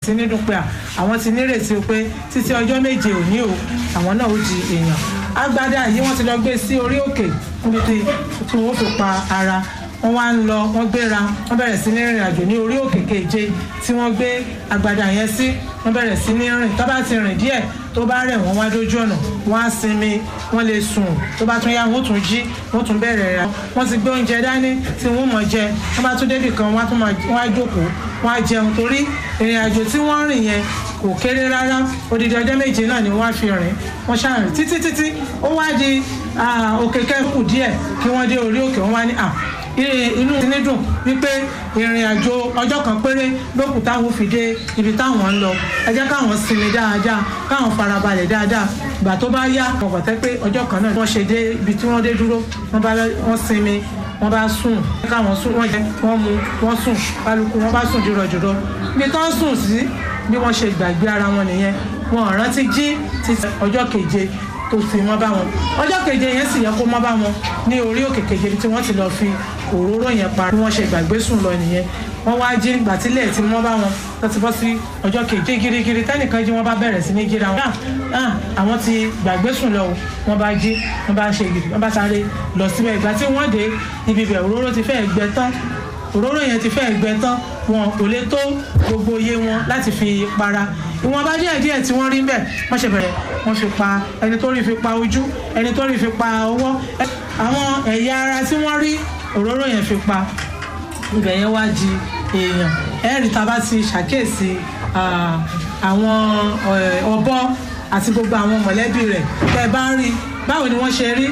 sí ní dùn pé àwọn ti nírètí pé títí ọjọ́ méje òní o àwọn náà ó di èèyàn agbádá yìí wọ́n ti lọ gbé sí orí òkè níbi tí wọ́n fi pa ara wọ́n wá ń lọ wọ́n gbéra wọ́n bẹ̀rẹ̀ sí ní rìnrìn àjò ní orí òkè keje tí wọ́n gbé agbádá yẹn sí wọ́n bẹ̀rẹ̀ sí ní rìn tó bá ti rìn díẹ̀ tó bá rẹ̀ wọ́n wá dójú ọ̀nà wọ́n á sinmi wọ́n lè sùn tó bá tún yá wọ́n tún jí wọ́n tún bẹ̀rẹ̀ rẹ̀ wọ́n ti gbé oúnjẹ dání tí wọ́n mọ̀ jẹ wọ́n bá tún débì kan wọ́n á tún máa wọ́n á jókòó wọ́n á jẹun torí ìrìn àjò tí wọ́n rìn yẹn kò kéré rárá odidi ọjọ́ méje náà ni wọ́n á fi rìn wọ́n ṣàrìn títí títí ó wá di òkè kẹ́kù díẹ̀ kí wọ́n dé orí òkè wọ́n wá ní à inú ti ní dùn wípé ìrìn àjò ọjọ́ kan péré lókùn táwọn fi dé ibi táwọn ń lọ ẹ jẹ́ káwọn sinmi dáadáa káwọn farabalẹ̀ dáadáa ìgbà tó bá yá wọn gbàtẹ́ pé ọjọ́ kan náà wọ́n ṣe dé ibi tí wọ́n dé dúró wọ́n bá wọ́n sinmi wọ́n bá sùn káwọn sùn wọ́n jẹ wọ́n mu wọ́n sùn kálukú wọ́n bá sùn jùrọ̀jùrọ̀ ibi tó ń sùn sí bí wọ́n ṣe gbàgbé ara wọn nìyẹn wọn ò rántí jí títí ọjọ́ keje tó fi mọ́ bá wọn ọjọ́ keje yẹn sì yẹ kó mọ́ bá wọn ní orí òkè keje tí wọ́n ti lọ fi òróró yẹn pa bí wọ́n ṣe gbàgbé sùn lọ nìyẹn wọ́n wá jí nígbà tílẹ̀ tí wọ́n bá wọn tó ti bọ́ sí ọjọ́ keje girigiri tẹ́nìkan jí wọ́n bá bẹ̀rẹ̀ sí ní jíra wọn àwọn ti gbàgbé sùn lọ wọ́n bá jí wọ́n bá ṣe gidi wọ́n bá sáré lọ síbẹ̀ ìgbà tí wọ́n dé ibi bẹ̀ òróró ti fẹ́ẹ̀ gbẹ tán òróró yẹn ti fẹ́ẹ̀ gbẹ tán wọn kò lè tó gbogbo iye wọn láti fi para ìwọ̀n bá díẹ̀ díẹ̀ tí wọ́n rí bẹ́ẹ̀ wọ́n ṣe bẹ̀rẹ̀ wọ́n fi pa ẹni tó rí fi pa ojú ẹni tó rí fi pa ọwọ́ àwọn ẹ̀yà ara tí wọ́n rí òróró yẹn fi pa ibẹ̀ yẹn wá di èèyàn ẹ̀rí tá a bá ti ṣàkíyèsí àwọn ọ̀bọ àti gbogbo àwọn mọ̀lẹ́bí rẹ̀ tẹ́ ẹ bá rí báwo ni wọ́n ṣe rí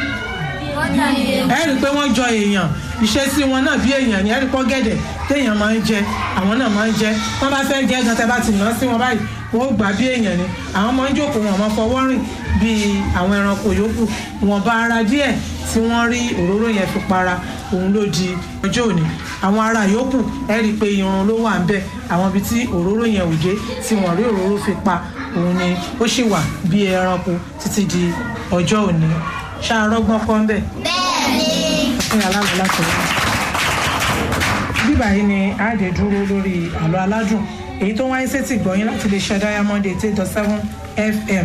ẹ rí i pé wọ́n jọ èèyàn ìṣesí wọn náà bí èèyàn ni ẹ rí pọ́ gẹ̀dẹ̀ téèyàn máa ń jẹ àwọn náà máa ń jẹ wọ́n bá fẹ́ jẹ gan tẹ́ bá ti yàn sí wọn báyìí wọ́n ó gbà bí èèyàn ni àwọn máa ń jókòó wọn máa fọwọ́ rìn bí àwọn ẹranko yòókù wọn bá ara díẹ̀ tí wọ́n rí òróró yẹn fi para òun ló di ọjọ́ òní àwọn ara yòókù ẹ rí i pé irun ló wà ń bẹ àwọn ibi tí òróró yẹn ò dé tí wọ́n rí òróró fi pa òun ni ó sì wà bí ẹranko títí di ọjọ́ òní ṣàrọ́gbọ́n kọ́ ń bẹ̀. bẹ́ẹ̀ni. fún aláàbò láti rí. bíbá yìí ni àádé dúró lórí àlọ́ aládùn èyí tó wáyé sétí gbọ̀yìn láti lè ṣe diamond eight eight dot seven fm.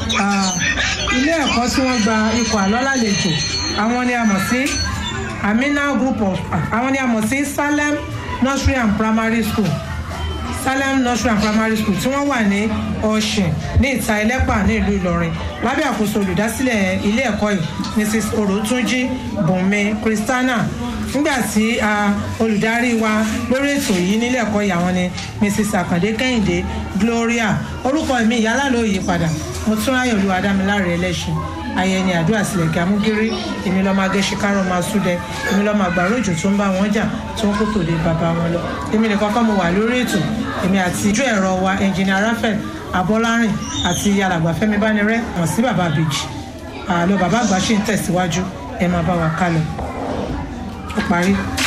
ilé ẹ̀kọ́ tí wọ́n gba ikọ̀ àlọ́ lálejò àwọn ni a mọ̀ sí amina group of àwọn ni a mọ̀ sí salem nursery and primary school salem nursery and primary school tí wọ́n wà ní ọ̀sìn ní ìta ẹlẹ́pà ní ìlú ìlọrin lábẹ́ àkóso olùdásílẹ̀ ilé ẹ̀kọ́ yìí mrs orotunji bùnmi christiana nígbà tí olùdarí wa lórí ètò yìí nílé ẹ̀kọ́ yìí àwọn ni mrs akande kẹ́hìndé gloria orúkọ mi ìyálà ló yí padà mo tún ráyè olúwa dámiláre ẹlẹ́sìn ayẹni àdúrà sílẹ̀ kí amúgírí èmi lọ́ọ́ máa gé ṣìkárọ̀ máa súdẹ èmi lọ́ọ́ máa gbàrú òjò tó ń bá wọn jà tó ń kó tòde bàbá wọn lọ èmi nìkan kọ́ mo wà lórí ètò èmi àti ojú ẹ̀rọ wa ẹnjìnìà rafael abọ́lárìn àti alàgbà fẹ́mi bánirẹ́ wọ́n sí bàbá àbèjì àlọ́ bàbá àgbà ṣì ń tẹ̀síwájú ẹ máa bá wa kálọ ó parí.